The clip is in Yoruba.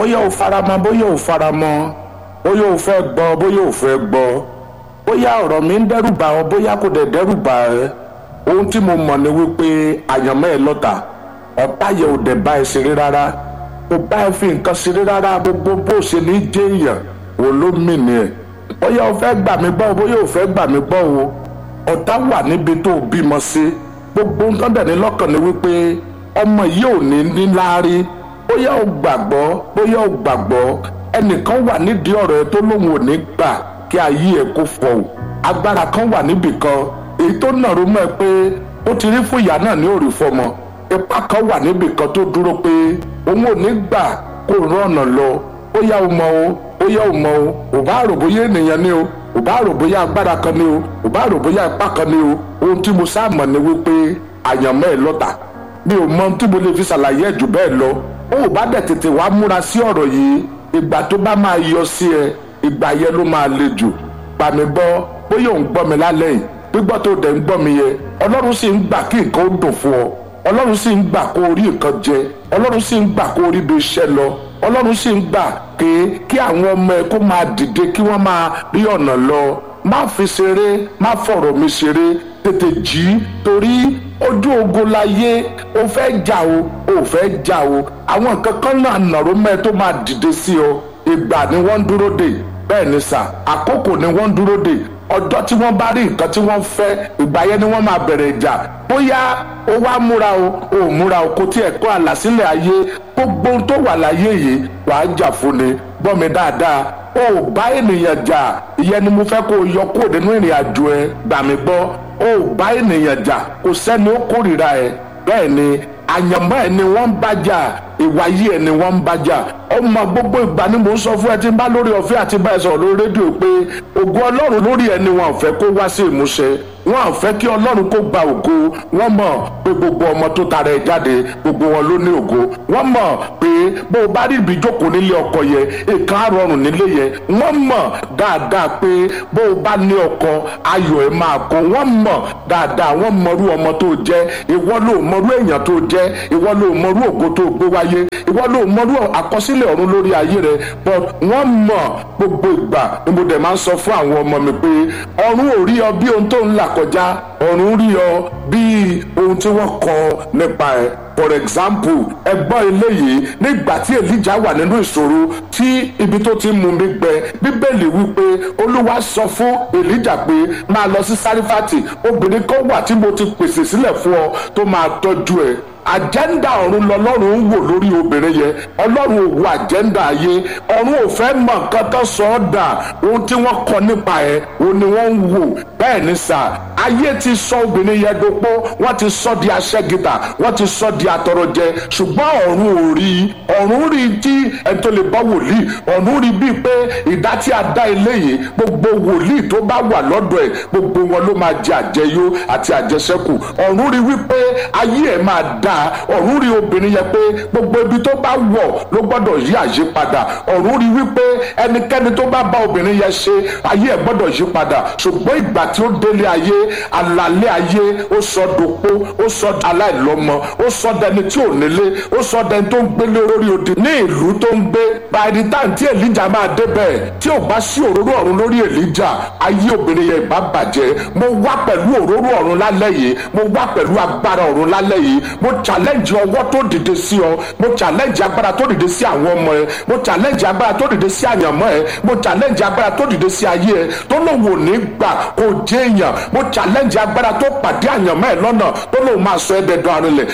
bóyá o faramọ́ bóyá o faramọ́ bóyá o fẹ́ gbọ́ bóyá o fẹ́ gbọ́ bóyá ọ̀rọ̀ mi ń dẹ́rù bà ọ́ bóyá kò dẹ̀ dẹ́rù bà ẹ́ ohun tí mo mọ̀ ni wípé àyànmọ́ ẹ lọ́tà ọ̀tá yẹ ò dẹ̀ bá ẹ ṣeré rárá kò bá ẹ fi nǹkan ṣeré rárá gbogbo bó ṣe ní jẹ́ èèyàn wò ló mì ní ẹ̀ bóyá o fẹ́ gbà mí gbọ́ bóyá o fẹ́ gbà mí gbọ́ o ọ̀tá wà níbi tó o bímọ sí gbogbo nǹkan dẹ̀ ní lọ́kàn ni wípé ọmọ yìí ò ní ní láárí bóyá o gbàgbọ́ bóyá o gbàgbọ́ ẹnìkan wà nídìí ọ̀rọ̀ ẹ tó lóun ò ní gbà kí ayé ẹ kó fọ o agbára kan wà níbì kan èyí tó nàró mọ́ ẹ pé ó ti rí fún ìyá náà ní òrì fọmọ ipa kan wà níbì kan tó dúró pé òun ò ní gbà kó rán ọ̀nà lọ bóyá o mọ o bóyá o mọ o ò bá rò bóyá ènìyàn ni o ò bá rò bóyá agbára kan ni o ò bá rò bóyá ipá kan ni o ohun tí mo sáà mọ̀ ni wípé àyànmọ́ ẹ lọ́tà mi ò mọ ohun tí mo lè fi ṣàlàyé ẹ̀ jù bẹ́ẹ̀ lọ ó ò bá dẹ̀ tètè wá múra sí ọ̀rọ̀ yìí ìgbà tó bá máa yọ sí ẹ ìgbà yẹn ló máa le jù gbà mí gbọ́ bóyá òun gbọ́ mi lálẹ́ yìí gbígbọ́ tó dẹ̀ ń gbọ́ mi yẹ ọlọ́run sì ń gbà kí nǹkan ó dùn fún ọ ọlọ́run sì ń gbà kó o rí nǹkan jẹ ọlọ́run sì ń gbà kó o rí ibi iṣẹ́ lọ ọlọ́run sì ń gbà pé kí àwọn ọmọ ẹ kó máa dìde kí wọ́n máa rí ọ̀nà lọ má fi ṣeré má fọ̀rọ̀ mi ṣeré tètè jí torí ojú ogun láyé o fẹ́ jà o o fẹ́ jà o àwọn nǹkan kan náà nàró mẹ́ tó máa dìde sí ọ ìgbà ni wọ́n ń dúró dè bẹ́ẹ̀ ni sà àkókò ni wọ́n ń dúró dè ọjọ́ tí wọ́n bá rí nǹkan tí wọ́n fẹ́ ìgbà yẹn ni wọ́n máa bẹ̀rẹ̀ ìjà bóyá o wá múra o o múra o kò tiẹ̀ kọ́ àlàsílẹ̀ ayé gbogbo ohun tó wà láyé yìí wàá jà fún ni gbọ́ mi dáadáa o bá ènìyàn jà ìyẹn ni mo fẹ́ kó o yọ kúrò nínú ìrìn àjò ẹ gbà mí gbọ́ o bá ènìyàn jà kò sẹ́ni ó kórìíra ẹ bẹ́ẹ̀ ni àyànmọ́ ẹ ni wọ́n ń bá jà ìwà yìí ẹ ni wọ́n ń bá jà ọmọ gbogbo ìgbà ni mò ń sọ fún ẹ tí ń bá lórí ọ̀fẹ́ àti báyìí sọ̀rọ̀ lórí rédíò pé ògo ọlọ́run lórí ẹni wọn ò fẹ́ kó wá sí ìmúṣẹ wọn ò fẹ́ kí ọlọ́run kó gba ògo wọ́n mọ̀ pé gbogbo ọmọ tó tara ẹ̀ jáde gbogbo wọn ló ní ògo wọ́n mọ̀ pé bó o bá rí ibi jókòó nílé ọkọ yẹ nǹkan á rọrùn nílé yẹ wọ́n mọ̀ dáadáa pé bó o bá ní ọkọ ayọ̀ ẹ̀ máa kó wọ́n mọ̀ dáadáa wọ́n mọrú ọmọ tó jẹ́ ìwọ ló mọrú èèyàn tó jẹ́ ìwọ ló mọrú ògo tó gbé wáyé ìwọ ló mọrú àkọsílẹ̀ ọ̀run lórí ayé rẹ but wọ́n mọ̀ gbogbo ìgbà ni mo dẹ̀ máa ń sọ fún àwọn ọmọ mi pé ọ̀run ò rí ọ bí ohun tó ń là kọjá ọ̀run rí ọ bí ohun tí wọ́n kọ nípa ẹ̀ for example ẹgbọ́n eléyìí nígbà tí elijah wà nínú ìṣòro tí ibi tó ti mú mi gbẹ bíbélì wípé olúwa sọ fún elijah pé máa lọ sí sárífàtì obìnrin kan wà tí mo ti pèsè sílẹ̀ fún ọ tó máa tọ́jú ẹ àjẹ́ndà ọ̀run lọ́lọ́run ń wò lórí obìnrin yẹn ọlọ́run ò wo àjẹ́ndà ayé ọ̀run ò fẹ́ mọ̀ nǹkan tó sọ ọ́ dà ohun tí wọ́n kọ nípa ẹ̀ òun ni wọ́n ń wò bẹ́ẹ̀ ni sà ayé ti sọ obìnrin yẹn dopó wọ́n ti sọ di aṣẹ́gìtà wọ́n ti sọ di atọrọjẹ ṣùgbọ́n ọ̀run ò rí ọ̀run rí tí ẹni tó lè bá wòlíì ọ̀run rí bíi pé ìdá tí a dá ilé yìí gbogbo wòlíì tó bá wà lọ́dọ̀ ẹ̀ gbogbo wọn ló máa jẹ àjẹyó àti àjẹsẹ́kù ọ̀run rí wípé ayé ẹ̀ máa dá ọ̀run rí obìnrin yẹn pé gbogbo ibi tó bá wọ̀ ló gbọ́dọ̀ yí àyípadà ọ̀run rí wípé ẹnikẹ́ni tó bá bá obìnrin yẹn ṣe ayé ẹ̀ gbọ́dọ̀ yí padà ṣùgbọ́n ìgbà tí ó délé ayé àlàlé ayé ó sọ dopó ó sọ aláìlọ́mọ ó sọ dẹni tí ò nílé ó sọ dẹni tó ń gbélé lórí odi ní ìlú tó ń gbé by the time tí èlíjà máa débẹ̀ tí ò bá sí òróró ọ̀run lórí èlíjà ayé obìnrin yẹn ìbá bàjẹ́ mo wá pẹ̀lú òróró ọ̀run lálẹ́ yìí mo wá pẹ̀lú agbára ọ̀run lálẹ́ yìí mo challenge ọwọ́ tó dìde sí ọ mo challenge agbára tó dìde sí àwọn ọmọ ẹ mo challenge agbára tó dìde sí àyànmọ́ ẹ mo challenge agbára tó dìde sí ayé ẹ tó lóun ò ní gbà kó jẹ́ èèyàn mo challenge agbára tó pàdé àyànmọ́ ẹ lọ́nà tó lóun máa sọ ẹ́ dẹ̀dọ̀ àrinlẹ̀